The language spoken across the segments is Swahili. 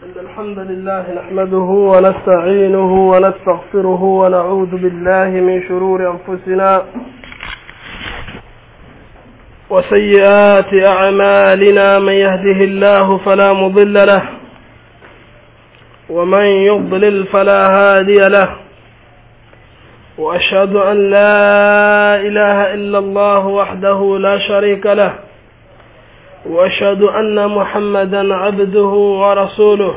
إن الحمد لله نحمده ونستعينه ونستغفره ونعوذ بالله من شرور أنفسنا وسيئات أعمالنا من يهده الله فلا مضل له ومن يضلل فلا هادي له وأشهد أن لا إله إلا الله وحده لا شريك له واشهد ان محمدا عبده ورسوله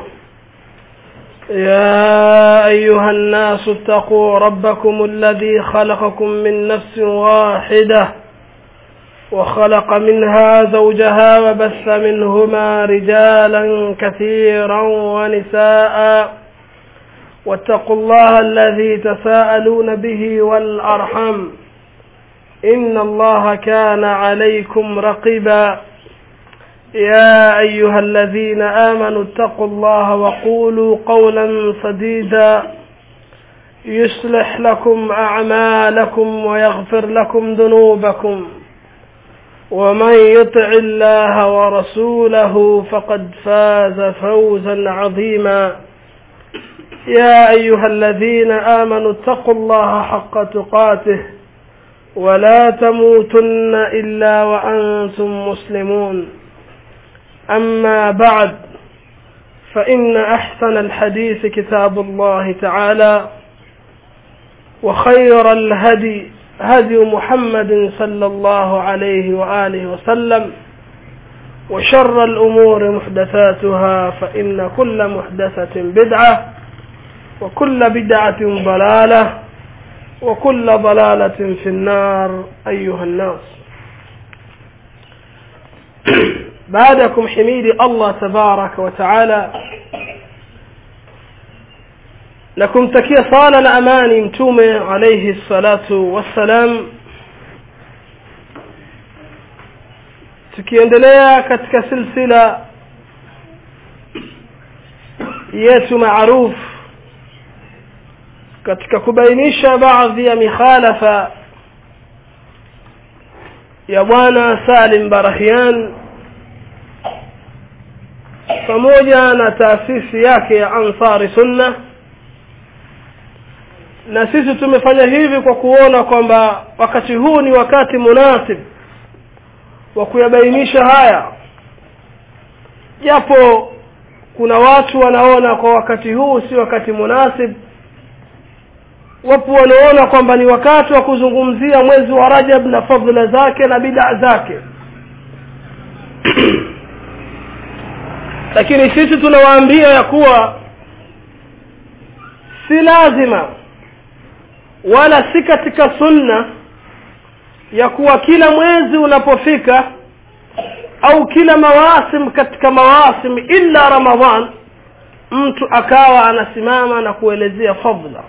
يا ايها الناس اتقوا ربكم الذي خلقكم من نفس واحده وخلق منها زوجها وبث منهما رجالا كثيرا ونساء واتقوا الله الذي تساءلون به والارحم ان الله كان عليكم رقيبا يا أيها الذين آمنوا اتقوا الله وقولوا قولا سديدا يصلح لكم أعمالكم ويغفر لكم ذنوبكم ومن يطع الله ورسوله فقد فاز فوزا عظيما يا أيها الذين آمنوا اتقوا الله حق تقاته ولا تموتن إلا وأنتم مسلمون أما بعد فإن أحسن الحديث كتاب الله تعالى وخير الهدي هدي محمد صلى الله عليه وآله وسلم وشر الأمور محدثاتها فإن كل محدثة بدعة وكل بدعة ضلالة وكل ضلالة في النار أيها الناس baada ya kumhimidi allah tabaraka wa taala na kumtakia sala na amani mtume alaihi salatu wassalam tukiendelea katika silsila yetu maruf katika kubainisha baadhi ya mikhalafa ya bwana salim barahian pamoja na taasisi yake ya ansari sunna na sisi tumefanya hivi kwa kuona kwamba wakati huu ni wakati munasib wa kuyabainisha haya japo kuna watu wanaona kwa wakati huu si wakati munasib wapo wanaona kwamba ni wakati wa kuzungumzia mwezi wa rajab na fadhila zake na bidaa zake lakini sisi tunawaambia ya kuwa si lazima wala si katika sunna ya kuwa kila mwezi unapofika au kila mawasim katika mawasim illa ramadhan mtu akawa anasimama na kuelezea fadla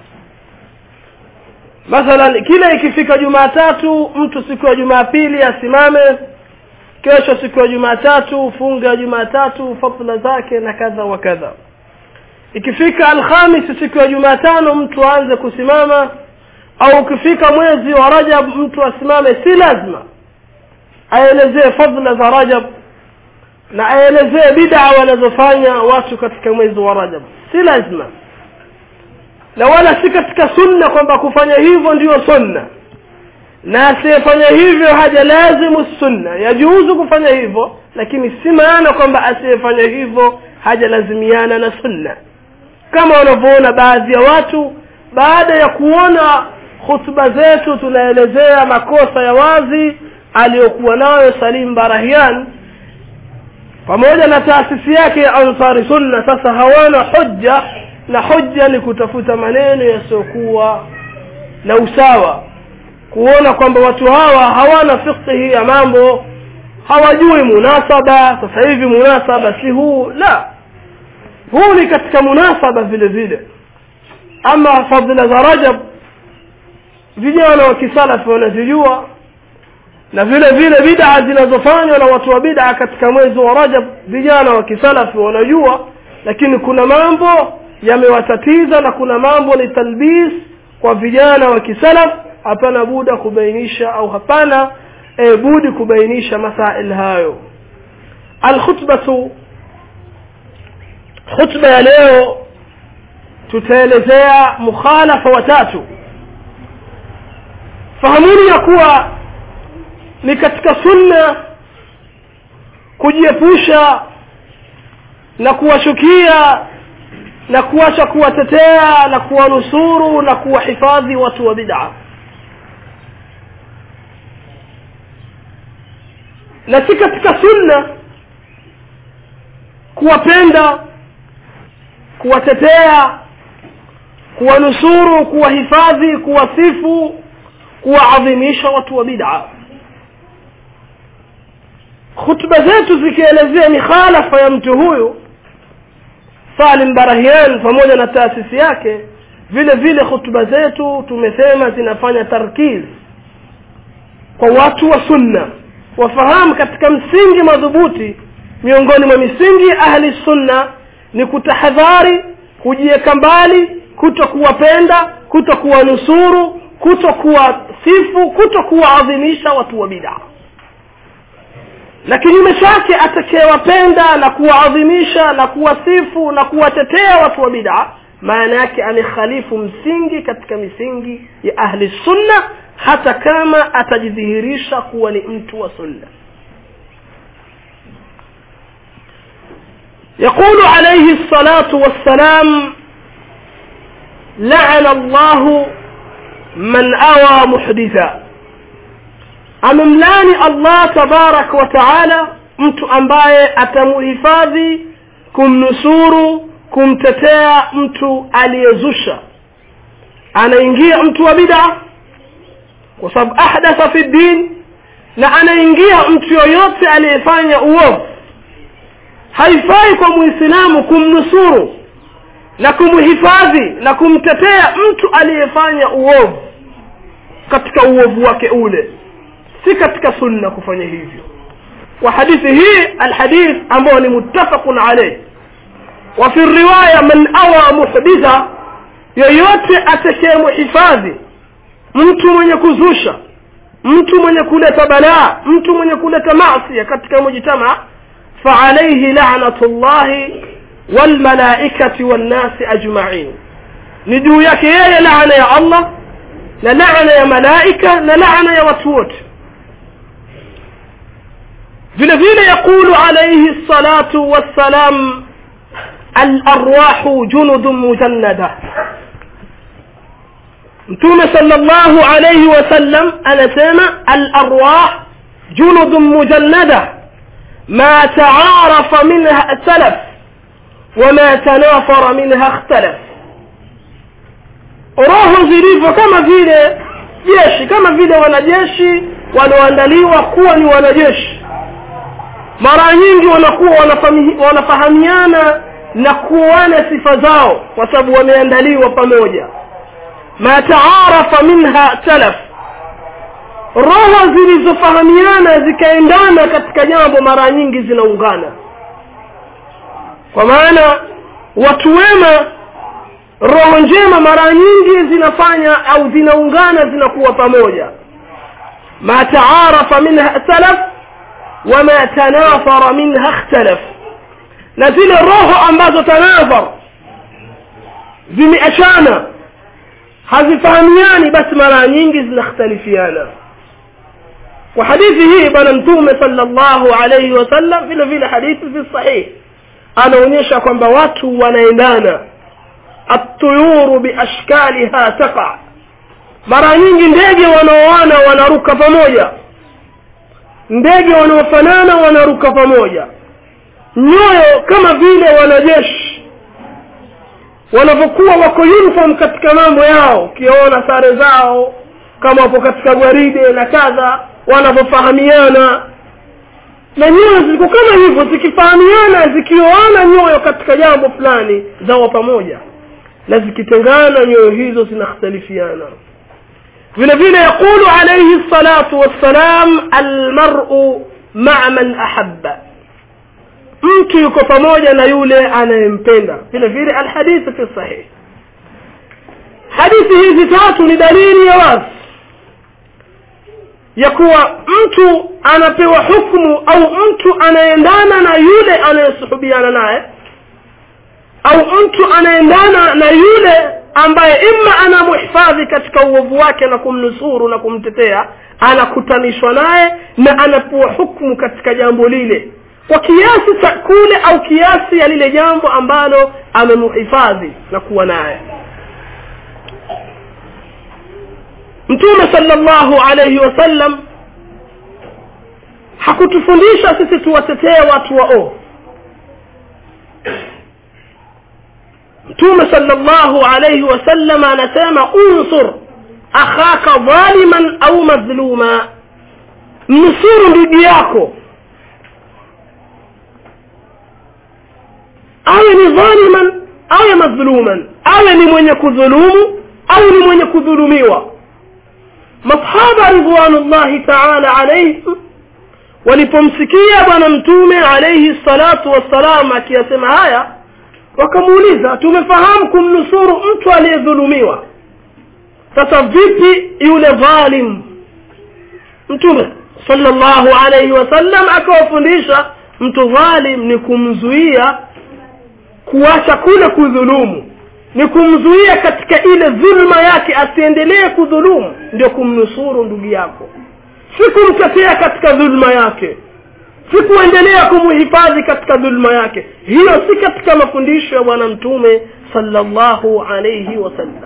mathalan kila ikifika jumatatu mtu siku ya jumapili asimame kesho siku ya jumatatu funga ya jumatatu fadla zake na kadha wa kadha ikifika alhamisi siku ya jumatano mtu aanze kusimama au ukifika mwezi wa rajab mtu asimame si lazima aelezee fadla za rajab na aelezee bidaa wanazofanya watu katika mwezi wa rajab si lazima na wala si katika sunna kwamba kufanya hivyo ndiyo sunna na asiyefanya hivyo haja lazimu sunna yajuzu kufanya hivyo lakini si maana kwamba asiyefanya hivyo haja lazimiana na sunna kama wanavyoona baadhi ya watu baada ya kuona hutuba zetu tunaelezea makosa ya wazi aliyokuwa nayo salim barahian pamoja na taasisi yake ya ansari sunna sasa hawana hujja na hujja ni kutafuta maneno yasiyokuwa na usawa kuona kwamba watu hawa hawana fikhi ya mambo hawajui munasaba sasa hivi munasaba si huu la huu ni katika munasaba vile vile ama fadhila za rajab vijana wa kisalafi wanazijua na vile vile bid'a zinazofanywa na watu wa bid'a katika mwezi wa rajab vijana wa kisalafi wanajua lakini kuna mambo yamewatatiza na kuna mambo ni talbis kwa vijana wa kisalaf hapana buda kubainisha au hapana e, budi kubainisha masail hayo alkhutbatu khutba ya leo tutaelezea mukhalafa watatu fahamuni ya kuwa ni katika sunna kujiepusha na kuwashukia na kuacha kuwatetea na kuwanusuru na kuwahifadhi watu wa bid'a na si katika sunna kuwapenda kuwatetea kuwanusuru kuwahifadhi kuwasifu kuwaadhimisha watu wa bid'a khutba zetu zikielezea mikhalafa ya mtu huyu salim barahian pamoja na taasisi yake vile vile khutba zetu tumesema zinafanya tarkiz kwa watu wa sunna wafahamu katika msingi madhubuti miongoni mwa misingi ya ahli sunna ni kutahadhari kujiweka mbali kuto kuwapenda kuto kuwanusuru kuto kuwasifu kuto kuwaadhimisha watu wa bidaa na kinyume chake atakayewapenda na kuwaadhimisha na kuwasifu na kuwatetea watu wa bidaa maana yake amekhalifu msingi katika misingi ya ahli sunna hata kama atajidhihirisha kuwa ni mtu wa sunna يقول عليه الصلاة والسلام لعن الله من أوى محدثا amemlani allah tabaraka wa taala mtu ambaye atamuhifadhi kumnusuru kumtetea mtu aliyezusha anaingia mtu wa bida kwa sababu ahdatha fi din na anaingia mtu yoyote aliyefanya uovu haifai kwa muislamu kumnusuru na kumhifadhi na kumtetea mtu aliyefanya uovu katika uovu wake ule si katika sunna kufanya hivyo wa hadithi hii alhadith ambao ni muttafaqun alayh wa fi riwaya man awa muhditha yoyote atakayemhifadhi mtu mwenye kuzusha mtu mwenye kuleta balaa mtu mwenye kuleta maasi katika mujtama فعليه لعنة الله والملائكة والناس أجمعين ندو yake yeye laana ya Allah na laana ya malaika na laana ya watu wote vile vile يقول عليه الصلاة والسلام الأرواح جند مجندة mtume sallallahu alayhi wasallam anasema al-arwah junudun mujannada ما تعارف منها ائتلف وما تنافر منها اختلف roho zilivyo kama vile jeshi kama vile wanajeshi walioandaliwa kuwa ni wanajeshi mara nyingi wanakuwa wanafahamiana na kuoana sifa zao kwa sababu wameandaliwa pamoja ma taarafa minha talaf roho zilizofahamiana zikaendana katika jambo mara nyingi zinaungana kwa maana watu wema roho njema mara nyingi zinafanya au zinaungana zinakuwa pamoja ma taarafa minha salaf wama tanafara minha ikhtalaf na zile roho ambazo tanafar zimeachana hazifahamiani basi mara nyingi zinakhtalifiana kwa hadithi hii bwana mtume sallallahu alayhi wasallam vile vile hadithi fi sahih anaonyesha kwamba watu wanaendana atuyuru biashkaliha taqa mara nyingi ndege wanaoana wanaruka pamoja ndege wanaofanana wanaruka pamoja nyoyo kama vile wanajeshi wanavyokuwa wako uniform katika mambo yao ukiona sare zao kama wapo katika gwaride na kadha wanavyofahamiana na nyoyo ziko kama hivyo zikifahamiana zikioana nyoyo katika jambo fulani zawa pamoja na zikitengana nyoyo hizo zinakhtalifiana vile vile yaqulu alayhi salatu wassalam almar'u ma'a man ahabba mtu yuko pamoja na yule anayempenda vile vile alhadithi fi sahih hadithi hizi tatu ni dalili ya wazi ya kuwa mtu anapewa hukmu au mtu anaendana na yule anayesuhubiana naye au mtu anaendana na yule ambaye ima anamhifadhi katika uovu wake na kumnusuru na kumtetea anakutanishwa naye na anapewa hukmu katika jambo lile kwa kiasi cha kule au kiasi ya lile jambo ambalo amemhifadhi na kuwa naye mtume salllahu alaihi wasallam hakutufundisha sisi tuwatetee watu waovu mtume salllahu alaihi wasallam anasema unsur akhaka dhaliman au madhluma mnusuru ndugu yako awe ni dhaliman awe madhuluman awe ni mwenye kudhulumu au ni mwenye kudhulumiwa masahaba ridwanullahi taala alaihim walipomsikia bwana mtume alaihi salatu wassalam akiyasema haya wakamuuliza tumefahamu kumnusuru mtu aliyedhulumiwa sasa vipi yule dhalim mtume sallallahu alaihi wasallam akawafundisha mtu dhalim ni kumzuia kuacha kule kudhulumu ni kumzuia katika ile dhulma yake asiendelee kudhulumu ndio kumnusuru ndugu yako si kumtetea katika dhulma yake si kuendelea kumhifadhi katika dhulma yake hiyo si katika mafundisho ya bwana mtume sallallahu alaihi wasallam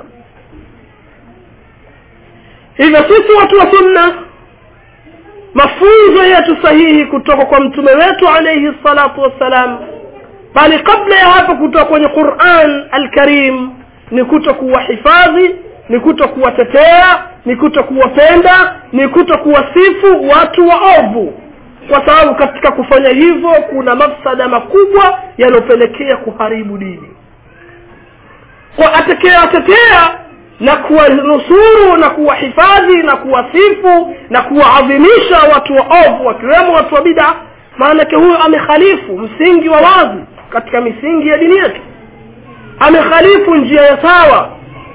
hivyo sisi watu wa sunna mafunzo yetu sahihi kutoka kwa mtume wetu alaihi salatu wassalam bali kabla ya hapo kutoka kwenye quran alkarim ni kuto kuwahifadhi ni kuto kuwatetea ni kuto kuwapenda ni kuto kuwasifu watu waovu kwa sababu katika kufanya hivyo kuna mafsada makubwa yanayopelekea kuharibu dini kwa atakayewatetea na kuwanusuru na kuwahifadhi na kuwasifu na kuwaadhimisha watu waovu wakiwemo watu wa bida maanake huyo amekhalifu msingi wa wazi katika misingi ya dini yetu amekhalifu njia ya sawa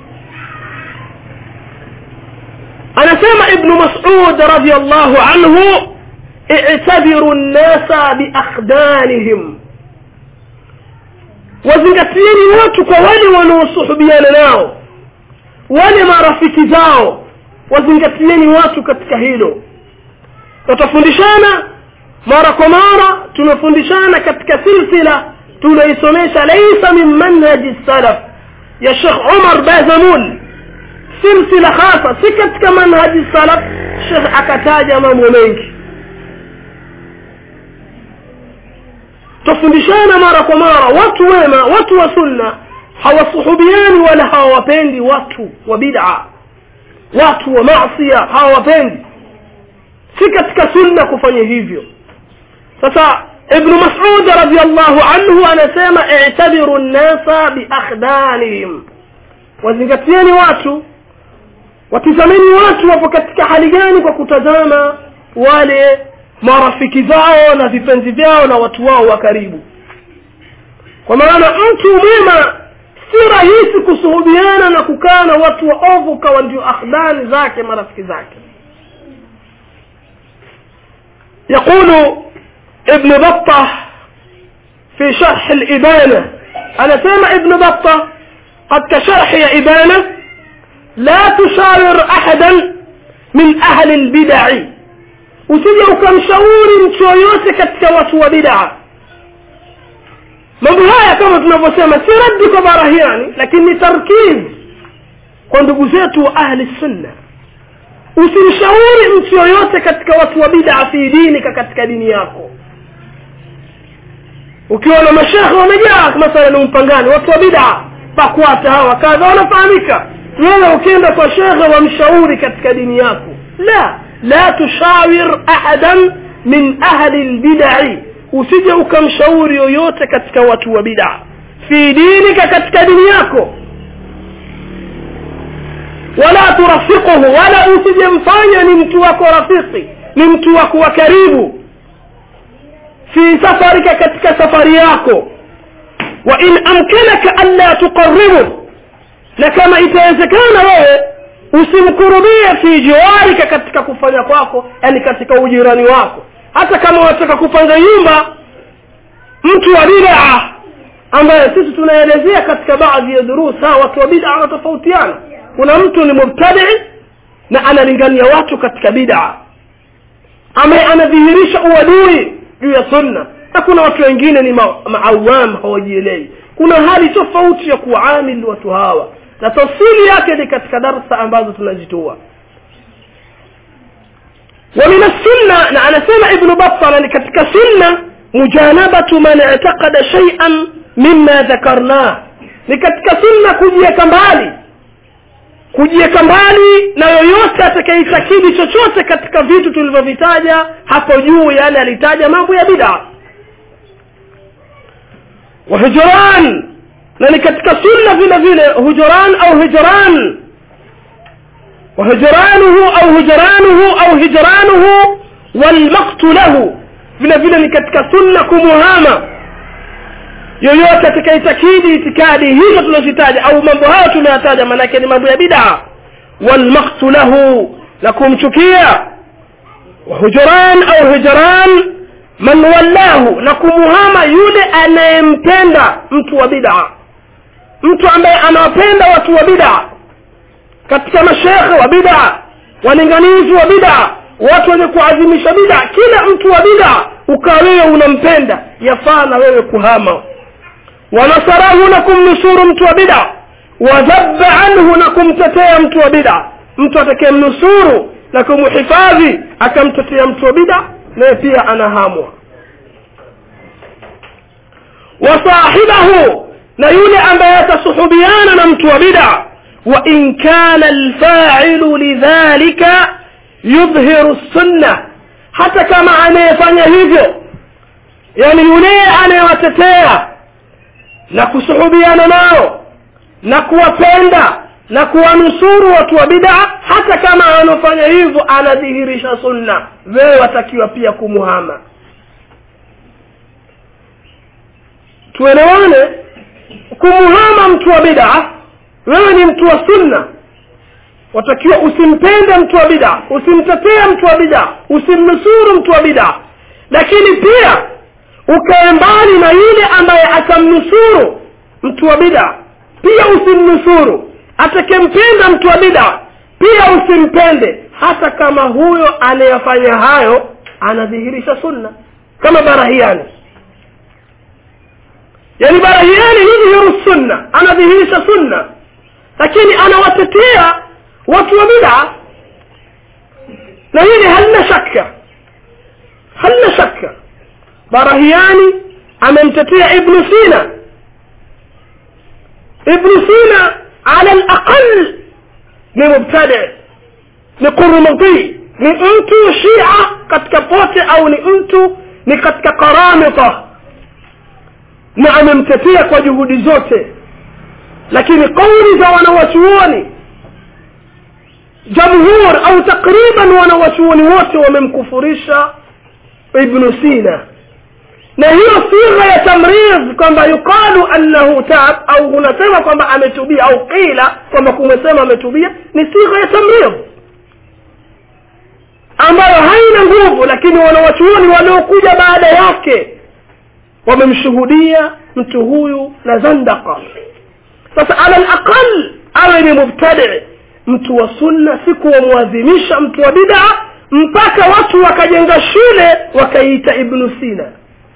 anasema ibnu masud radiallahu anhu i'tabiru nnasa biakhdanihim wazingatieni watu kwa wale wanaosuhubiana nao wale marafiki zao wazingatieni watu katika hilo tutafundishana mara kwa mara tunafundishana katika silsila tunaisomesha laisa min manhaji salaf ya shekh umar bazamul silsila hasa si katika manhaji salaf shekh akataja mambo mengi tufundishana mara kwa mara watu wema watu wa sunna hawasuhubiani wala hawawapendi watu wa bid'a watu wa masia hawawapendi si katika sunna kufanya hivyo sasa ibnu masud radiallahu anhu anasema itabiru nnasa biakhdanihim wazingatieni watu watizameni watu wapo katika hali gani kwa kutazama wale marafiki zao na vipenzi vyao na watu wao wa karibu kwa maana mtu mwema si rahisi kusuhubiana na kukaa na watu waovu kawa ndio akhdani zake marafiki zake يقول ابن بطة في شرح الإبانة أنا سامع ابن بطة قد كشرح يا إبانة لا تشاور أحدا من أهل البدع usije ukamshauri mtu yoyote katika watu wa bidaa mambo haya kama tunavyosema si raddi kwa barahiani lakini ni tarkiz kwa ndugu zetu wa ahli sunna usimshauri mtu yoyote katika watu wa bidaa fi dinika katika dini yako ukiwa na mashekhe wamejaa mathalan umpangani watu wa bidaa bakwata hawa kadha wanafahamika wewe ukienda kwa shekhe wamshauri katika dini yako la la tushawir ahadan min ahli lbidai usije ukamshauri yoyote katika watu wa bidaa fi dinika katika dini yako wala turafiquhu wala usijemfanya ni mtu wako rafiki ni mtu wako wa karibu fi safarika katika safari yako wa in amkanaka anla tuqaribu na kama itawezekana wewe usimkurubie fi jiwarika katika kufanya kwako yani katika ujirani wako hata kama unataka kupanga nyumba mtu wa bidaa ambayo sisi tunaelezea katika baadhi ya durus hawa watu wa bid'a wanatofautiana kuna mtu ni mubtadi na analingania watu katika bid'a ambaye anadhihirisha uadui juu ya sunna na kuna watu wengine ni ma- maawam hawajielewi kuna hali tofauti ya kuamili watu hawa na tafsiri yake ni katika darsa ambazo tunazitoa ومن السنة أنا سمع ابن بطل كتك سنة مجانبة من اعتقد شيئا مما ذكرناه لكتك سنة كجيك mbali kujiweka mbali na yoyote atakayeitakidi chochote katika vitu tulivyovitaja hapo juu yani alitaja mambo ya bid'a wa hujran na ni katika sunna vile vile hujran au hijran وهجرانه أو هجرانه أو هجرانه والمقت له vile vile ni katika sunna kumuhama yoyote atakaitakidi itikadi hizo tunazitaja au mambo hayo tumeyataja maanake ni mambo ya bid'a walmaktu lahu na kumchukia wahujuran au hujran man wallahu na kumuhama yule anayempenda mtu wa bid'a mtu ambaye anawapenda watu wa bid'a katika mashekhe wa bid'a walinganizi wa bid'a watu wenye kuadhimisha bid'a kila mtu wa bid'a ukawa wewe unampenda yafaa na wewe kuhama wanasarahu na kumnusuru mtu wa bid'a wadhabba anhu na kumtetea mtu wa bid'a mtu atakayemnusuru na kumhifadhi akamtetea mtu wa bid'a naye pia anahamwa wasahibahu na yule ambaye atasuhubiana na mtu wa bid'a وإن كان الفاعل لذلك يظهر السنة hata kama anayefanya hivyo yani yule anayewatetea na kusuhubiana nao na kuwapenda na kuwanusuru watu wa bid'a hata kama anafanya hivyo anadhihirisha sunna wewe watakiwa pia kumuhama tuelewane kumuhama mtu wa bid'a wewe ni mtu wa sunna watakiwa usimpende mtu wa bid'a usimtetee mtu wa bid'a usimnusuru mtu wa bid'a lakini pia ukae mbali na yule ambaye atamnusuru mtu wa bid'a pia usimnusuru atakempenda mtu wa bid'a pia usimpende hata kama huyo anayefanya hayo anadhihirisha sunna kama barahiani yani barahiani yudhihiru sunna anadhihirisha sunna lakini anawatetea watu wa bid'a na hili halina shaka halina shaka barahiani amemtetea ibnu sina ibnu sina ala alaqal ni mubtadi ni qurmudi ni mtu shia katika pote au ni mtu ni katika karamita na amemtetea kwa juhudi zote lakini kauli za wanawachuoni jamhur au takriban wanawachuoni wote wamemkufurisha ibnu sina na hiyo sigha ya tamriz kwamba yuqalu annahu tab au unasema kwamba ametubia au qila kwamba kumesema ametubia ni sigha ya tamriz ambayo haina nguvu lakini wanawachuoni waliokuja baada yake wamemshuhudia mtu huyu na zandaka sasa ala alaqal awe ni mubtadi mtu wa sunna si kuwamwadhimisha mtu wa bid'a mpaka watu wakajenga shule wakaiita ibnu sina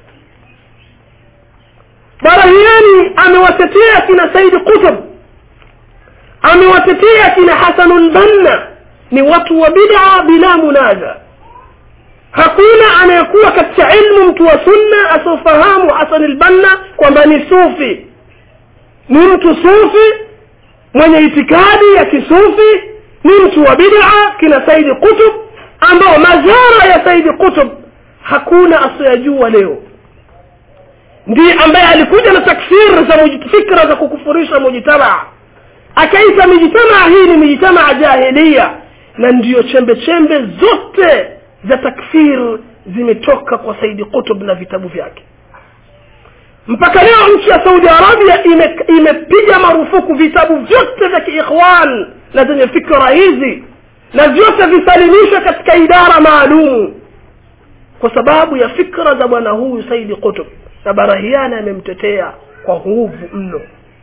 barahiani amewatetea kina saidi qutb amewatetea kina hasanul banna ni watu wa bid'a bila munaza hakuna anayekuwa katika ilmu mtu wa sunna asiofahamu hasan albanna kwamba ni sufi ni mtu sufi mwenye itikadi ya kisufi ni mtu wa bid'a kina saidi qutb ambao mazara ya saidi qutb hakuna asiyajua leo ndiye ambaye alikuja na takfir za fikra za kukufurisha mujtamaa akaita mijtamaa hii ni mijtamaa jahilia na ndiyo chembe chembe zote za takfir zimetoka kwa saidi qutb na vitabu vyake mpaka leo nchi ya saudi arabia imepiga ime marufuku vitabu vyote vya kiikhwan na zenye fikra hizi na vyote visalimishwe katika idara maalumu kwa sababu ya fikra za bwana huyu saidi qutb na barahiani amemtetea kwa nguvu mno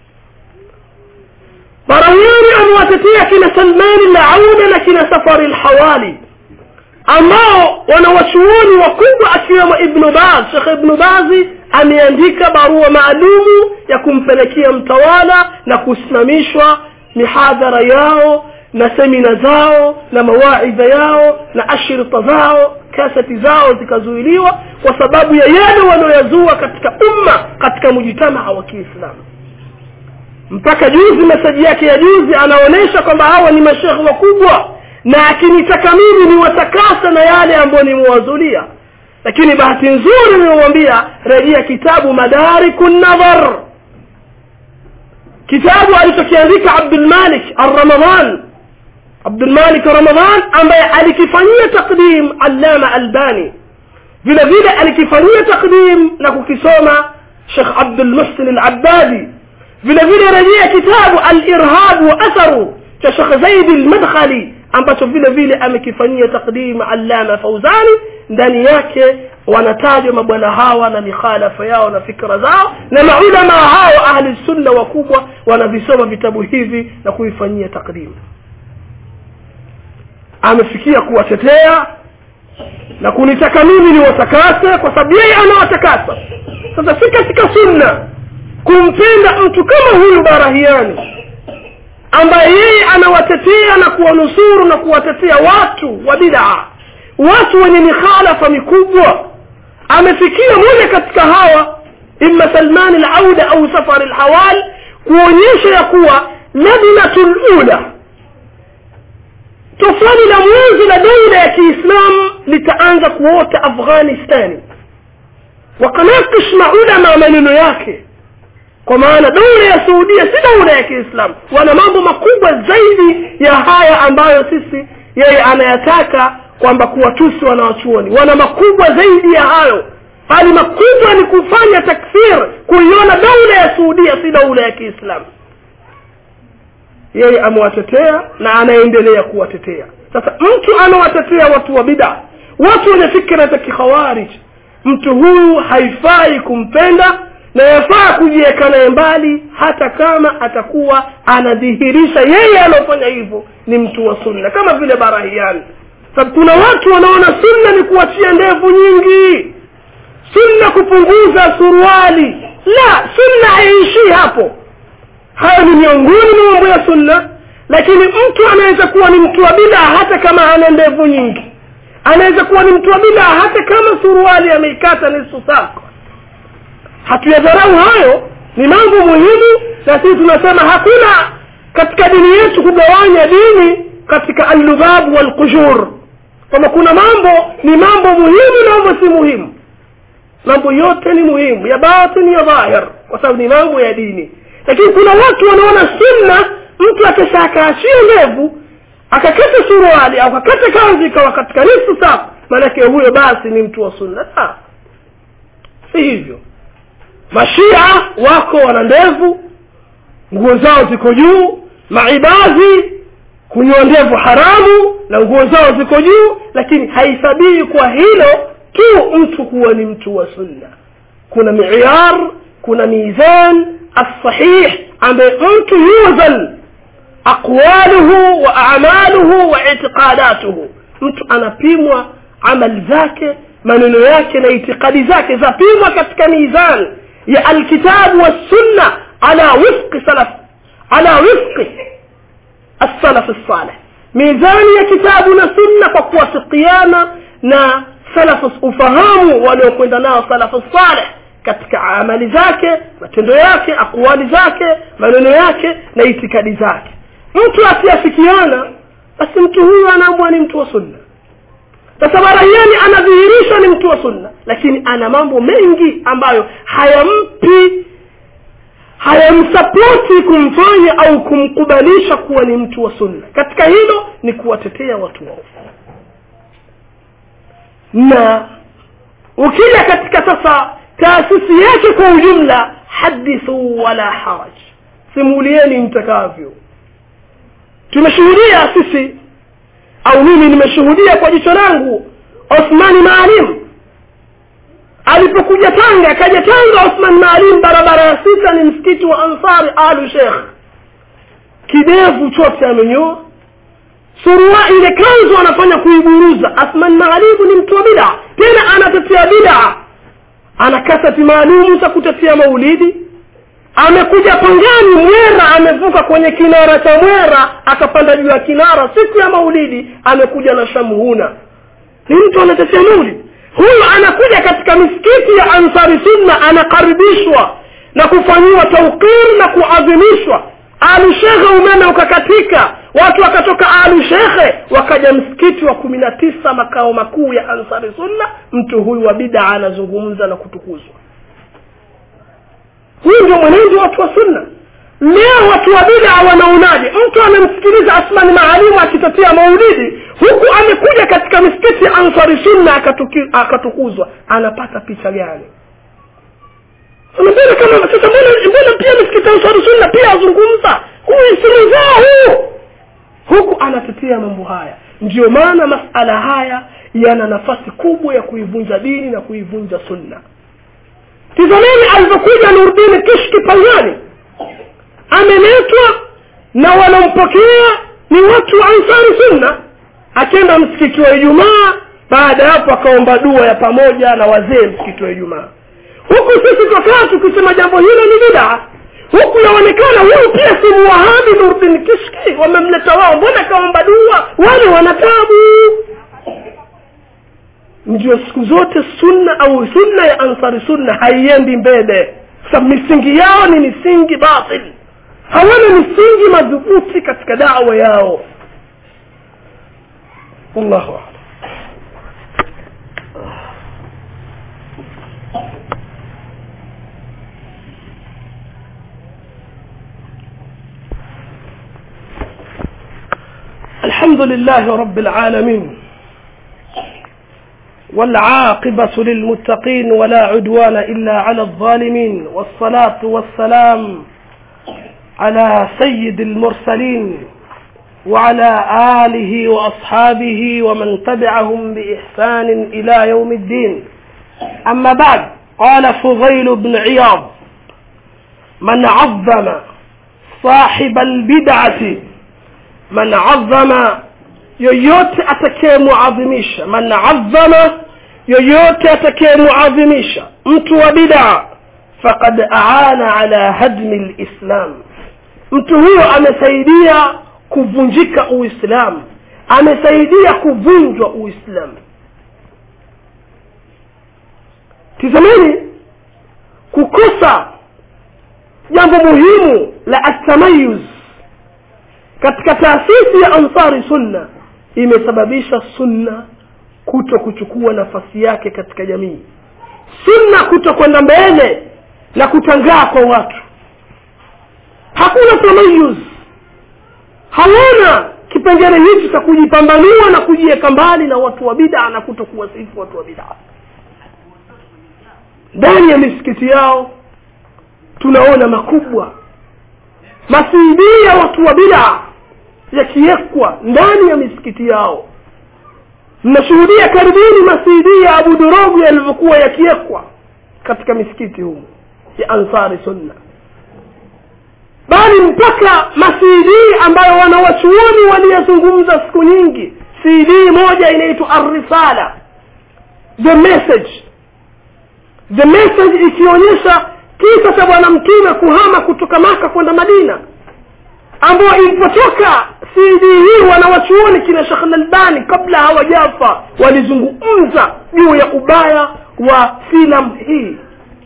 barahiani amewatetea kina salmani launa na kina safari lhawali ambao wanawachuoni wakubwa akiwemo ibnu baz shekh ibnu bazi ameandika barua maalumu ya kumpelekea mtawala na kusimamishwa mihadhara yao na semina zao na mawaidha yao na ashirita zao kaseti zao zikazuiliwa kwa sababu ya yale wanaoyazua katika umma katika mujitamaa wa kiislamu mpaka juzi meseji yake ya juzi anaonyesha kwamba hawa ni mashekhe wakubwa na akinitaka mimi niwatakasa na yale ambayo nimewazulia lakini bahati nzuri nimemwambia rejea kitabu madariku nadhar kitabu alichokiandika abdulmalik arramadan abdulmalik ramadan ambaye alikifanyia takdim allama albani vile vile alikifanyia takdim na kukisoma shekh abdulmuhsin alabadi vile vile rejea kitabu alirhab wa atharu cha shekh zaidi almadkhali ambacho vile vile amekifanyia takdim allama fauzani ndani yake wanatajwa mabwana hawa na mikhalafa yao na fikra zao na maulama hao ahli sunna wakubwa wanavisoma vitabu hivi na kuifanyia takdimu amefikia kuwatetea na kunitaka mimi niwatakase kwa sababu yeye anawatakasa sasa si katika sunna kumpenda mtu kama huyu barahiani ambaye yeye anawatetea na kuwanusuru na kuwatetea watu wa bidaa watu wenye mikhalafa mikubwa amefikia moja katika hawa imma salmani lauda au safari lhawal kuonyesha ya kuwa ladnatu lula tofali la mwanzo la dola ya kiislamu litaanza kuota afghanistani wakanakish maulama maneno yake kwa maana dola ya saudia si dola ya kiislamu wana mambo makubwa zaidi ya haya ambayo sisi yeye anayataka kwamba kuwatusi wanawachuoni wana makubwa zaidi ya hayo bali makubwa ni kufanya takfir kuiona dola ya saudia si dola ya kiislamu yeye amewatetea na anaendelea kuwatetea sasa mtu anawatetea watu wa bida watu wenye fikra za kikhawarij mtu huyu haifai kumpenda na yafaa kujiweka naye mbali hata kama atakuwa anadhihirisha yeye anaofanya hivyo ni mtu wa sunna kama vile barahiani sababu kuna watu wanaona sunna ni kuachia ndevu nyingi sunna kupunguza suruali la sunna haiishii hapo hayo ni miongoni mwa mambo ya sunna lakini mtu anaweza kuwa ni mtu wa bidaa hata kama ana ndevu nyingi anaweza kuwa ni mtu wa bidaa hata kama suruali ameikata nusu sako hatuyadharau hayo ni mambo muhimu na sisi tunasema hakuna katika dini yetu kugawanya dini katika allughabu walqujur kwamba kuna mambo ni mambo muhimu na mambo si muhimu mambo yote ni muhimu ya batini ya dhahir kwa sababu ni mambo ya dini lakini kuna watu wanaona sunna mtu akisha akaachia ndevu akakata suruali au akakata kanzi ikawa katika nusu safu maanake huyo basi ni mtu wa sunna la si hivyo mashia wako wana ndevu nguo zao ziko juu maibadhi kunywa ndevu haramu na nguo zao ziko juu lakini haisabii kwa hilo tu mtu kuwa ni mtu wa sunna kuna miyar kuna mizan الصحيح ambaye mtu yuzan aqwaluhu wa a'maluhu wa i'tiqadatuhu mtu anapimwa amali zake maneno yake na itikadi zake zapimwa katika mizan ya alkitabu wassunna ala wifqi salaf ala wifqi السلف الصالح mizani ya kitabu na sunna kwa kuwafikiana na salafu ufahamu waliokwenda nao salafu saleh katika amali zake matendo yake akwali zake maneno yake na itikadi zake mtu asiafikiana basi mtu huyu anaambwa ni mtu wa sunna sasa baraiani anadhihirisha ni mtu wa sunna lakini ana mambo mengi ambayo hayampi hayamsapoti kumfanya au kumkubalisha kuwa ni mtu wa sunna katika hilo ni kuwatetea watu waovu na ukija katika sasa taasisi yake kwa ujumla hadithu wala haraj simulieni mtakavyo tumeshuhudia sisi au mimi nimeshuhudia kwa jicho langu othmani maalim alipokuja tanga akaja tanga osman maalim barabara ya sita ni msikiti wa ansari alu shekh kidevu chote amenyoa surua ile kanzu anafanya kuiburuza asman maalimu ni mtu wa bida tena anatetea bida ana kasati maalumu za kutetea maulidi amekuja pangani mwera amevuka kwenye kinara cha mwera akapanda juu ya kinara siku ya maulidi amekuja na shamhuna ni mtu anatetea maulidi huyu anakuja katika misikiti ya ansari sunna anakaribishwa na kufanyiwa taukir na kuadhimishwa alu shekhe umeme ukakatika watu wakatoka alu shekhe wakaja msikiti wa kumi na tisa makao makuu ya ansari sunna mtu huyu wa bidaa anazungumza na kutukuzwa huyu ndio mwenendo watu wa sunna leo watu wa bidaa wanaonaje mtu amemsikiliza asmani maalimu akitetea maulidi huku amekuja katika misikiti ya ansari sunna akatuki- akatukuzwa anapata picha gani mbona kama sasa mbona mbona pia misikiti ya ansari sunna pia azungumza huyu simu zao huu huku anatetea mambo haya ndiyo maana masala haya yana nafasi kubwa ya kuivunja dini na kuivunja sunna tizameni alivyokuja nurdini kishki pangani ameletwa na wanampokea ni watu wa ansari sunna akenda msikiti wa ijumaa baada ya hapo akaomba dua ya pamoja na wazee msikiti wa ijumaa huku sisi twakaa tukisema jambo hilo ni bidaa huku yaonekana huyu pia si muwahabi nurdin kishki wamemleta wao mbona kaomba dua wale wana tabu ndio siku zote sunna au sunna ya ansari sunna haiendi mbele sababu misingi yao ni misingi batil hawana misingi madhubuti katika dawa yao wallahu alam الحمد لله رب العالمين والعاقبة للمتقين ولا عدوان إلا على الظالمين والصلاة والسلام على سيد المرسلين وعلى آله وأصحابه ومن تبعهم بإحسان إلى يوم الدين أما بعد قال فضيل بن عياض من عظم صاحب البدعة من عظم yoyote atakayemuadhimisha man azama yoyote atakayemuadhimisha mtu wa bidaa faqad aana ala hadmi lislam mtu huyo amesaidia kuvunjika uislamu amesaidia kuvunjwa uislamu tizameni kukosa jambo muhimu la atamayuz katika taasisi ya ansari sunna imesababisha sunna kuto kuchukua nafasi yake katika jamii sunna kuto kwenda mbele na kutangaa kwa watu hakuna tamayuz hawana kipengele hichi cha kujipambanua na kujiweka mbali na watu wa bidaa na kuto kuwasifu watu wa bidaa ndani ya misikiti yao tunaona makubwa masiidii ya watu wa bidaa yakiwekwa ndani ya misikiti yao mnashuhudia karibuni masidi ya abu dorogu yalivyokuwa yakiwekwa katika misikiti humu ya ansari sunna bali mpaka masidi ambayo wanawachuoni waliyazungumza siku nyingi cd moja inaitwa arrisala the message the message ikionyesha kisa cha bwana mtume kuhama kutoka maka kwenda madina ambayo ilipotoka cd hii wanawachuoni kina shekh lalbani kabla hawajafa walizungumza juu ya ubaya wa filamu hii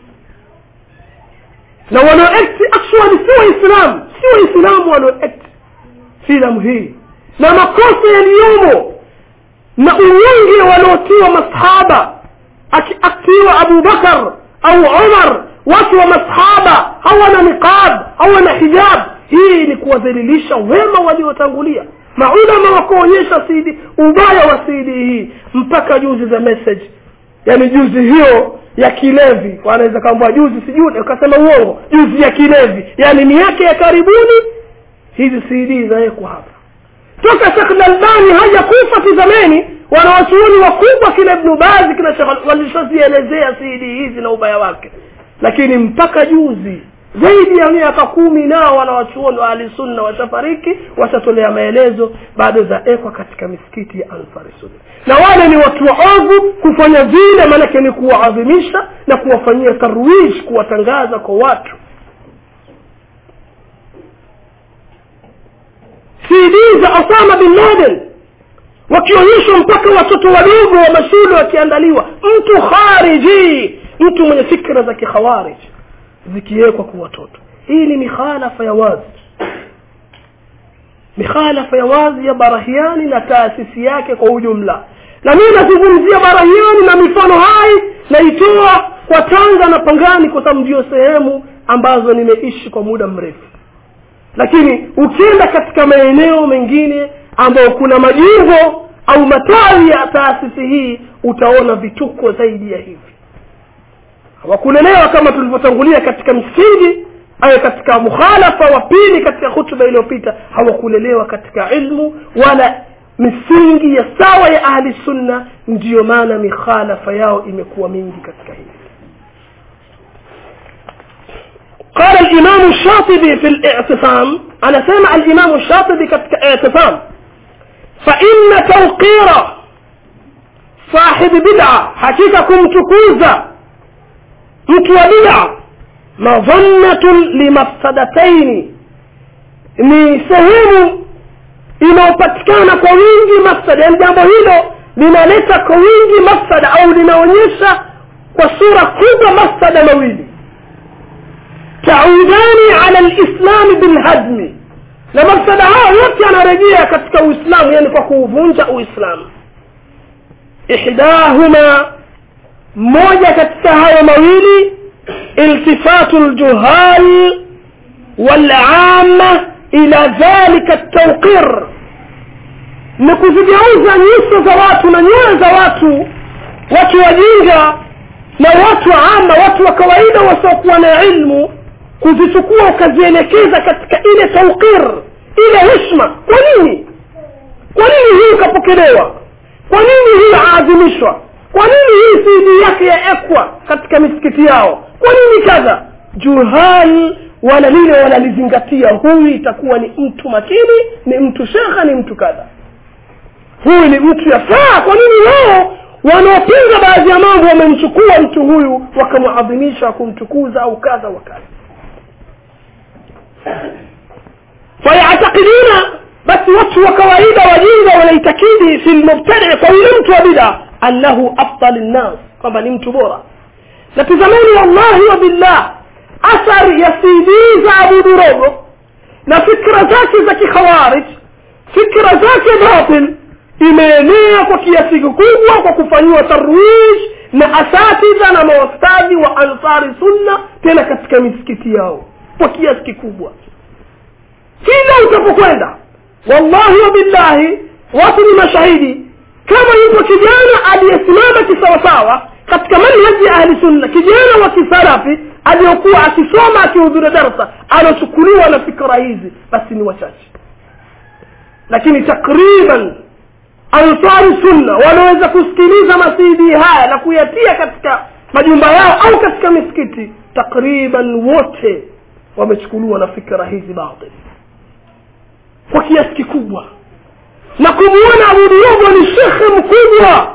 na walioekti actually si waislamu si waislamu walioekti filamu hii na makosa yaliyomo na unyonge waliotiwa masahaba akiaktiwa abubakar au umar watu wa masahaba hawana niqab hawana hijab hii ni kuwadhalilisha wema waliotangulia maulama wakuonyesha sidi ubaya wa sidi hii mpaka juzi za message yaani juzi hiyo ya kilevi wanaweza kaambua juzi sijui ukasema uongo juzi ya kilevi yaani miaka ya karibuni hizi cd zawekwa hapa toka shekh lalbani hajakufa tizameni wanawachuoni wakubwa kina ibnu bazi kina Sheikh walishazielezea cd hizi na ubaya wake lakini mpaka juzi zaidi ya miaka kumi nao wanawachuoni wa ahlisunna washafariki washatolea maelezo bado zaekwa katika misikiti ya ansari sunna na wale ni watu waovu kufanya vile maanake ni kuwaadhimisha na kuwafanyia tarwij kuwatangaza kwa watu cd za osama bin laden wakionyeshwa mpaka watoto wadogo wa mashule wakiandaliwa mtu khariji mtu mwenye fikra za kikhawarij zikiwekwa kwa watoto hii ni mikhalafa ya wazi mikhalafa ya wazi ya barahiani na taasisi yake kwa ujumla na mimi nazungumzia barahiani na mifano hai naitoa kwa tanga na pangani kwa sababu ndio sehemu ambazo nimeishi kwa muda mrefu lakini ukienda katika maeneo mengine ambayo kuna majimbo au matawi ya taasisi hii utaona vituko zaidi ya hivi hawakulelewa kama tulivyotangulia katika msingi au katika mukhalafa wa pili katika hutuba iliyopita hawakulelewa katika ilmu wala misingi ya sawa ya ahli sunna ndiyo maana mikhalafa yao imekuwa mingi katika hili قال الإمام الشاطبي في الاعتصام أنا سمع الإمام الشاطبي كاعتصام فإن توقير صاحب بدعة حقيقة كمتكوزة متوبيع مظنة لمفسدتين ni sehemu inayopatikana kwa wingi mafsada yaani jambo hilo linaleta kwa wingi mafsada au linaonyesha kwa sura kubwa mafsada mawili taudani ala lislami bilhadmi na mafsada hayo yote yanarejea katika uislamu yani kwa kuuvunja uislamu ihdahuma moja katika hayo mawili iltifatu ljuhal walama ila dhalika ltauqir ni kuzigeuza nyuso za watu na nyoyo za watu watu wajinga na watu ama watu wa kawaida wasiokuwa na ilmu kuzichukua ukazielekeza katika ile tauqir ile heshma kwa nini kwa nini hii ikapokelewa kwa nini hii aadhimishwa kwa nini hii cd yake yaekwa katika misikiti yao kwa nini kadha juhal wala lile wanalizingatia huyu itakuwa ni mtu makini ni mtu shekha ni mtu kadha huyu ni mtu yafaa kwa nini wao wanaopinga baadhi ya mambo wamemchukua mtu huyu wakamwadhimisha kumtukuza au kadha wa kadha fayatakidina basi watu wa kawaida wajinga wanaitakidi fi lmubtadii kwa yule mtu wa bida annahu afdal nnas kwamba ni mtu bora na tizameni wallahi wa billah athari ya cd za abudurogo na fikra zake za kikhawarij fikra zake batil imeenea kwa kiasi kikubwa kwa kufanyiwa tarwij na asatidha na mawastadhi wa ansari sunna tena katika misikiti yao kwa kiasi kikubwa kila utapokwenda wallahi wa billahi watu ni mashahidi kama yupo kijana aliyesimama kisawasawa katika manhaji ya ahli sunna kijana wa kisalafi aliyokuwa akisoma akihudhuria darsa anachukuliwa na fikra hizi basi ni wachache lakini takriban ansari sunna wanaweza kusikiliza masidi haya na kuyatia katika majumba yao au katika misikiti takriban wote wamechukuliwa na fikra hizi batil kwa kiasi kikubwa na kumwona abu diogo ni shekhe mkubwa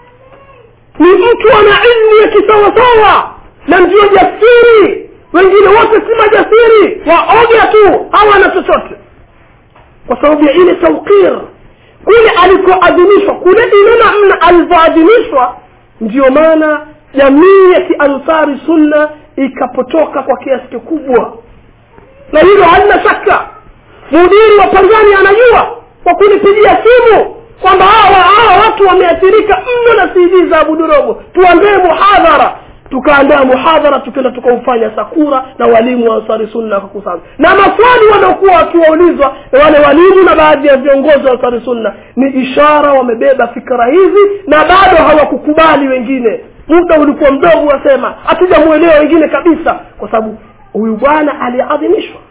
ni mtu ana ilmu ya kisawasawa na ndio jasiri wengine wote si majasiri waoga tu hawana chochote kwa sababu ya ile tauqir kule alikoadhimishwa kule ile namna alivyoadhimishwa ndiyo maana jamii ya kiansari sunna ikapotoka kwa kiasi kikubwa na hilo halina shaka mudiri wa pangani anajua kwa kunipigia simu kwamba hawa hawa watu wameathirika mno na cd za abudurogo tuambie muhadhara tukaandaa muhadhara tukaenda tukaufanya sakura na walimu wa ansari sunna wakakusana na maswali waliokuwa wakiwaulizwa na wale walimu na baadhi ya viongozi wa ansari sunna ni ishara wamebeba fikra hizi na bado hawakukubali wengine muda ulikuwa mdogo wasema hatujamwelewa wengine kabisa kwa sababu huyu bwana aliadhimishwa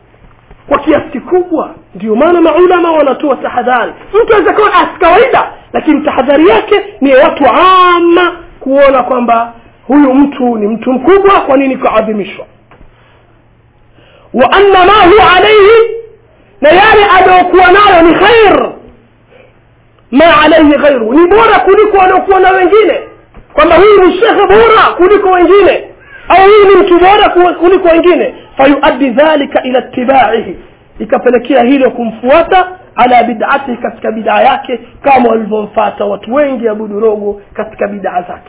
kwa kiasi kikubwa ndio maana maulama wanatoa tahadhari mtu aweza kuwa asi kawaida lakini tahadhari yake ni watu ama kuona kwamba huyu mtu ni mtu mkubwa kwa nini kuadhimishwa wa anna ma huwa alaihi na yale anayokuwa nayo ni khair ma alaihi ghairu ni bora kuliko wanaokuwa na wengine kwamba huyu ni shekhe bora kuliko wengine au huyu ni mtu bora kuliko wengine fayuaddi dhalika ila itibaihi ikapelekea hilo kumfuata ala bidatihi katika bidaa yake kama walivyomfata watu wengi abudu rogo katika bidaa zake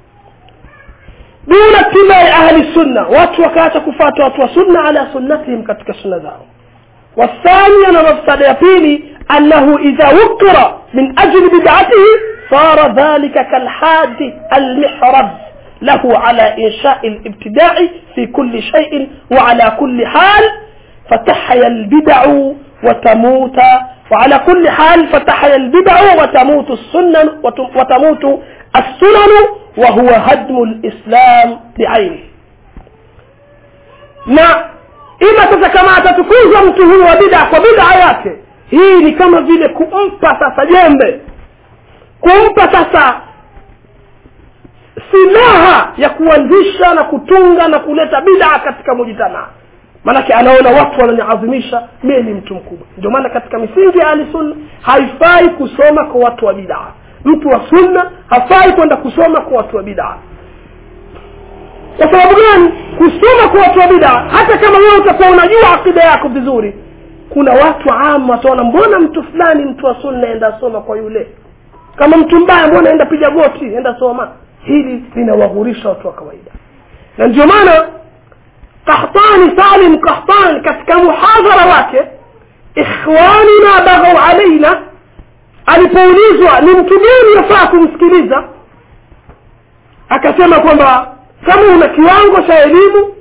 duna tibai ahli sunna watu wakaacha kufata watu wa sunna ala sunnatihim katika sunna zao والثانية مفسدة يبيني أنه إذا وقر من أجل بدعته صار ذلك كالحاد المحرز له على إنشاء الابتداع في كل شيء وعلى كل حال فتحيا البدع وتموت وعلى كل حال فتحيا البدع وتموت السنن وتموت السنن وهو هدم الإسلام بعينه na ima sasa kama atatukuzwa mtu huyu wa bida kwa bidaa yake hii ni kama vile kumpa sasa jembe kumpa sasa silaha ya kuanzisha na kutunga na kuleta bidaa katika mujitamaa maanake anaona watu wananiadhimisha mie ni mtu mkubwa ndio maana katika misingi ya ahli sunna haifai kusoma kwa watu wa bidaa mtu wa sunna hafai kwenda kusoma kwa watu wa bidaa kwa sababu gani kusoma kwa watu wa bidaa hata kama wewe utakuwa unajua akida yako vizuri kuna watu ama wataona mbona mtu fulani mtu wa sunna enda soma kwa yule kama mtu mbaya mbona enda piga goti enda soma hili linawaghurisha watu wa kawaida na ndio maana qahtani salim qahtani katika muhadhara wake ikhwanuna baghau alaina alipoulizwa ni mtu gani yafaa kumsikiliza akasema kwamba kama una kiwango cha elimu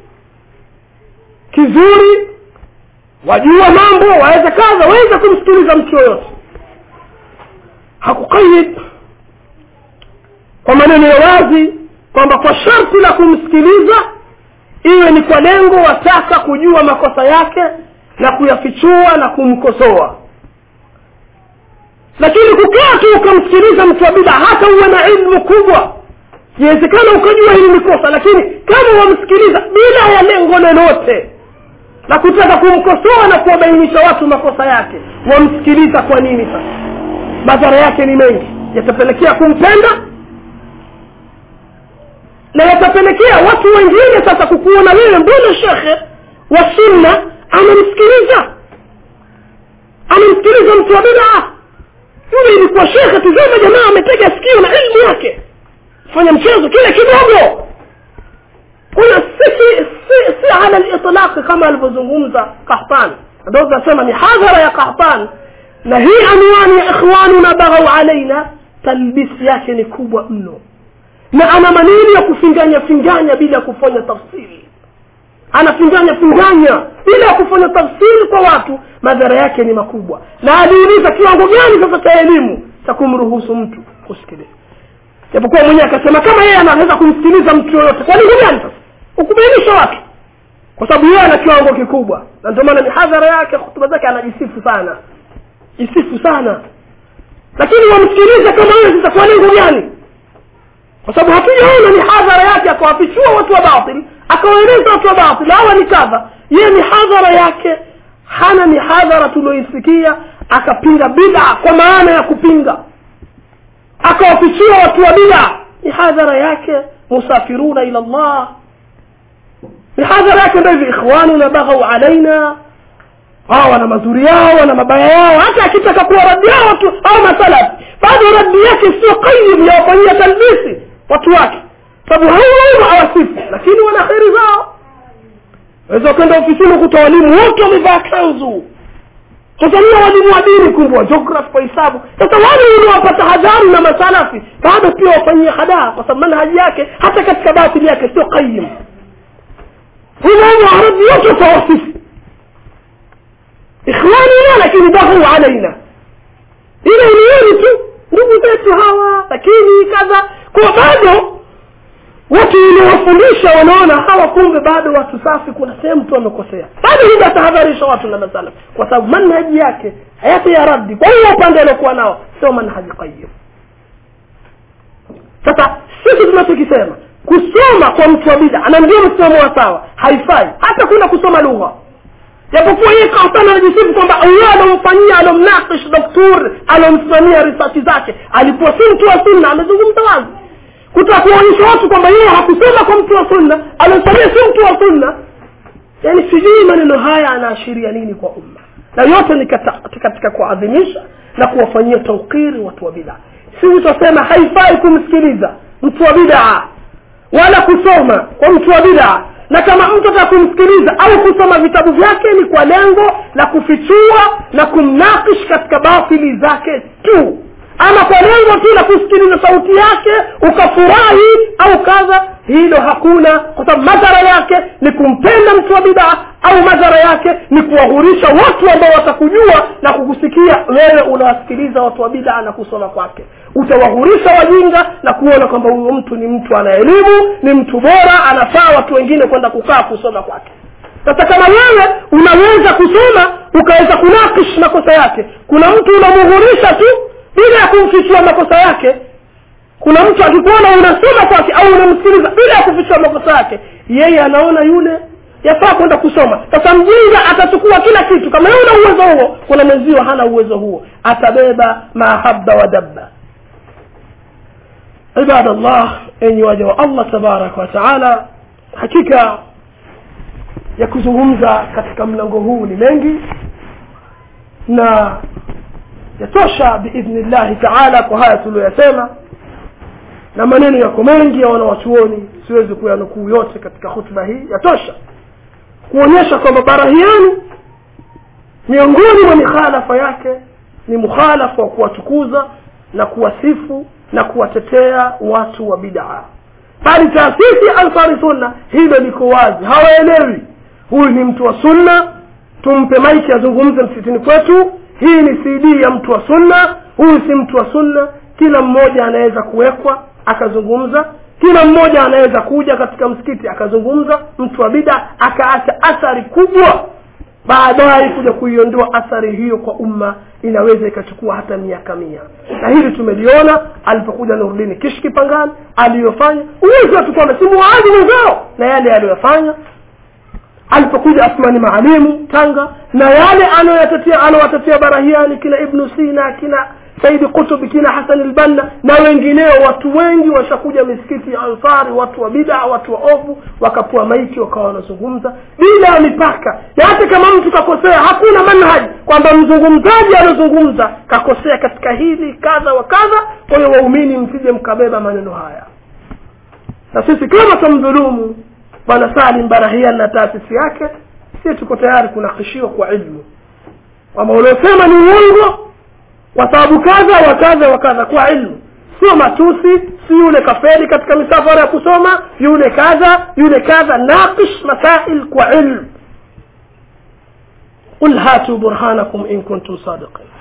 kizuri wajua mambo waweza kadha waweza kumsikiliza mtu yoyote hakukayid kwa maneno ya wazi kwamba kwa sharti la kumsikiliza iwe ni kwa lengo wataka kujua makosa yake na kuyafichua na kumkosoa lakini kukaa tu ukamsikiliza mtu wa bida hata uwe na ilmu kubwa iwezekana ukajua hili ni kosa lakini kama wamsikiliza bila ya lengo lolote la kutaka kumkosoa na kuwabainisha watu makosa yake wamsikiliza kwa nini sasa madhara yake ni mengi yatapelekea kumpenda na yatapelekea watu wengine sasa kukuona wewe mbona shekhe wa sunna amemsikiliza amemsikiliza mtu wa bidaa yule ilikuwa shekhe tuzama jamaa ametega sikio na ilmu yake fanya mchezo kile kidogo kuna si, si, si, si ala litlaqi kama alivyozungumza kahtan ndio nasema ni hadhara ya kahtan na hii anwani ya ikhwanuna baghau alaina talbisi yake ni kubwa mno na ana maneno ya kufinganya finganya bila ya kufanya tafsiri anafinganya finganya bila ya kufanya tafsiri kwa watu madhara yake ni makubwa na aliuliza kiwango gani sasa cha elimu cha kumruhusu mtu kusikiliza japokuwa mwenyewe akasema kama yeye anaweza kumsikiliza mtu yoyote kwa nini gani sasa ukubainisha watu kwa sababu yeye ana kiwango kikubwa na ndio maana mihadhara yake hutuba zake anajisifu sana jisifu sana lakini wamsikilize kama wewe sasa kwa lengo gani kwa sababu hatujaona mihadhara yake akawafichua watu wa batil akawaeleza watu wa batil hawa ni kadha yeye mihadhara yake hana mihadhara tulioisikia akapinga bid'a kwa maana ya kupinga akawafichua watu wa bid'a mihadhara yake musafiruna ila Allah mihadhara yake ndio hivi ikhwanuna baghau alaina hao wana mazuri yao wana mabaya yao hata akitaka kuwa radi yao watu au masalaf bado radi yake sio qayyim ya wafanyia talbisi watu wake sababu hao hawasifu lakini wana kheri zao waweza kwenda ofisini kuta walimu wote wamevaa kanzu sasa niyo walimu wa dini kumbwa geography kwa hisabu sasa wale uliowapata hadhari na masalafi bado pia wafanyie hadaa kwa sababu manhaji yake hata katika batili yake sio qayyim humo arabi yote utawasifu ikhwanina lakini baghau alaina ile ilioni tu ndugu zetu hawa lakini kadha kwa bado watu uliowafundisha wanaona hawa kumbe bado watu safi kuna sehemu tu wamekosea bado hivi atahadharisha watu na masala kwa sababu manhaji yake hayati ya raddi kwa hiyo upande aliokuwa nao sio manhaji qayyim sisi tunachokisema kusoma kwa mtu wa bida na ndio msimamo wa sawa haifai hata kuna kusoma lugha japokuwa yeye kasana anajisifu kwamba allah alomfanyia alomnakish doktor alomsimamia risachi zake alikuwa si mtu wa sunna amezungumza wazi kutaka kuonyesha watu kwamba yeye hakusoma kwa mtu wa sunna alomfanyia si mtu wa sunna yaani sijui maneno haya anaashiria nini kwa umma na yote ni kata- katika kuadhimisha na kuwafanyia taukiri watu wa bidaa sisi tutasema haifai kumsikiliza mtu wa bidaa wala kusoma kwa mtu wa bidaa na kama mtu ataka kumsikiliza au kusoma vitabu vyake ni kwa lengo la kufichua na kumnakish katika batili zake tu ama kwa lengo tu la kusikiliza sauti yake ukafurahi au kadha hilo hakuna kwa sababu madhara yake ni kumpenda mtu wa bidaa au madhara yake ni kuwahurisha watu ambao watakujua na kukusikia wewe unawasikiliza watu wa bidaa na kusoma kwake utawahurisha wajinga na kuona kwamba huyu mtu ni mtu ana elimu ni mtu bora anafaa watu wengine kwenda kukaa kusoma kwake sasa kama wewe unaweza kusoma ukaweza kunakish makosa yake kuna mtu unamuhurisha tu bila ya kumfichua makosa yake kuna mtu akikuona unasoma kwake au unamsikiliza bila ya kufichua makosa yake yeye anaona yule yafaa kwenda kusoma sasa mjinga atachukua kila kitu kama yeye una uwezo huo kuna mwenzio hana uwezo huo atabeba mahaba wa dabba ibadallah enyi waja wa allah tabaraka wa taala hakika ya kuzungumza katika mlango huu ni mengi na yatosha biidhnillahi taala kwa haya tuliyoyasema na maneno yako mengi ya wanawachuoni siwezi kuyanukuu yote katika hutuba hii yatosha kuonyesha kwamba barahiani miongoni mwa mikhalafa yake ni mukhalafa wa kuwatukuza na kuwasifu na kuwatetea watu wa bidaa bali taasisi ya ansari sunna hilo liko wazi hawaelewi huyu ni mtu wa sunna tumpe maiki azungumze msitini kwetu hii ni cd ya mtu wa sunna huyu si mtu wa sunna kila mmoja anaweza kuwekwa akazungumza kila mmoja anaweza kuja katika msikiti akazungumza mtu wa bida akaacha athari kubwa baadaye kuja kuiondoa athari hiyo kwa umma inaweza ikachukua hata miaka mia na hili tumeliona alipokuja nurdini kishki pangani aliyofanya uwezi watu kwamba si muadhi wenzao na yale aliyoyafanya alipokuja asmani maalimu tanga na yale anayoyatetea anawatetea barahiani kina ibnu sina kina saidi kutubi kina hasan lbanna na wengineo watu wengi washakuja misikiti ya ansari watu wa bidaa watu wa ovu wakapua maiki wakawa wanazungumza bila ya mipaka na hata kama mtu kakosea hakuna manhaji kwamba mzungumzaji aliozungumza kakosea katika hili kadha wa kadha kwa hiyo waumini msije mkabeba maneno haya na sisi kama tamdhulumu bwana salim barahian na taasisi yake si tuko tayari kunakishiwa kwa ilmu kwamba uliosema ni uongo kwa sababu kadha wa kadha wa kadha kwa ilmu sio matusi si yule kafeli katika misafara ya kusoma yule kadha yule kadha naqish masail kwa ilmu قل هاتوا برهانكم إن كنتم صادقين